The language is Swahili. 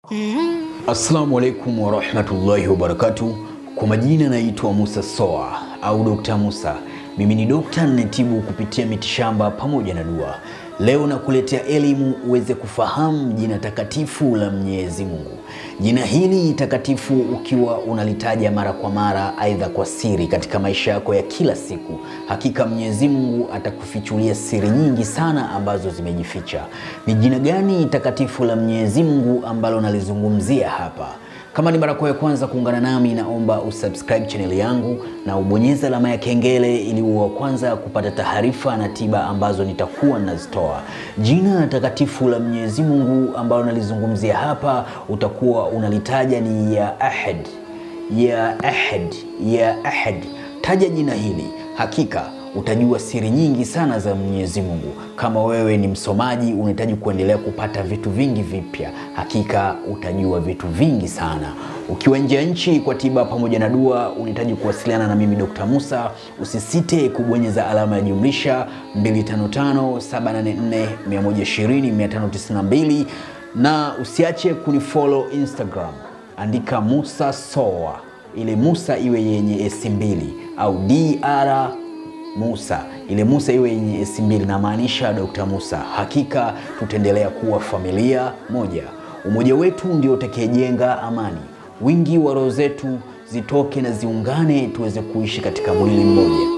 Assalamu alaikum warahmatullahi wabarakatuh. Kwa majina naitwa Musa Soa au Dr. Musa. Mimi ni dokta ninatibu kupitia mitishamba pamoja na dua. Leo nakuletea elimu uweze kufahamu jina takatifu la Mwenyezi Mungu. Jina hili takatifu ukiwa unalitaja mara kwa mara, aidha kwa siri katika maisha yako ya kila siku, hakika Mwenyezi Mungu atakufichulia siri nyingi sana ambazo zimejificha. Ni jina gani takatifu la Mwenyezi Mungu ambalo nalizungumzia hapa? Kama ni mara yako ya kwanza kuungana nami, naomba usubscribe channel yangu na ubonyeze alama ya kengele ili uwe wa kwanza kupata taarifa na tiba ambazo nitakuwa nazitoa. Jina takatifu la Mwenyezi Mungu ambalo nalizungumzia hapa utakuwa unalitaja ni ya Ahad, ya Ahad, ya Ahad. Taja jina hili, hakika utajua siri nyingi sana za Mwenyezi Mungu. Kama wewe ni msomaji, unahitaji kuendelea kupata vitu vingi vipya, hakika utajua vitu vingi sana. Ukiwa nje ya nchi kwa tiba pamoja na dua, unahitaji kuwasiliana na mimi Dr. Musa, usisite kubonyeza alama ya jumlisha 255784120592 na usiache kunifollow Instagram, andika Musa Soa, ile Musa iwe yenye esi mbili au dr Musa ile Musa iwe yenye esi mbili, namaanisha Dr. Musa. Hakika tutaendelea kuwa familia moja. Umoja wetu ndio utakayejenga amani. Wingi wa roho zetu zitoke na ziungane, tuweze kuishi katika mwili mmoja.